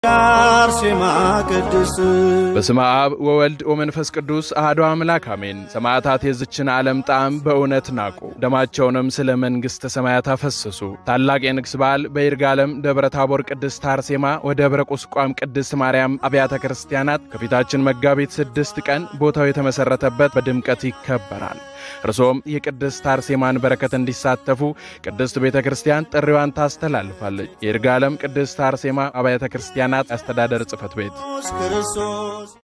አርሴማ ቅድስት በስመ አብ ወወልድ ወመንፈስ ቅዱስ አሐዱ አምላክ አሜን። ሰማዕታት የዝችን ዓለም ጣዕም በእውነት ናቁ፣ ደማቸውንም ስለ መንግሥተ ሰማያት አፈሰሱ። ታላቅ የንግሥ በዓል በይርጋለም ደብረ ታቦር ቅድስት አርሴማ ወደብረ ቁስቋም ቅድስት ማርያም አብያተ ክርስቲያናት ከፊታችን መጋቢት ስድስት ቀን ቦታው የተመሠረተበት በድምቀት ይከበራል። እርሶም የቅድስት አርሴማን በረከት እንዲሳተፉ ቅድስት ቤተ ክርስቲያን ጥሪዋን ታስተላልፋለች። የይርጋለም ቅድስት አርሴማ አብያተ ክርስቲያናት አስተዳደር ጽሕፈት ቤት ክርስቶስ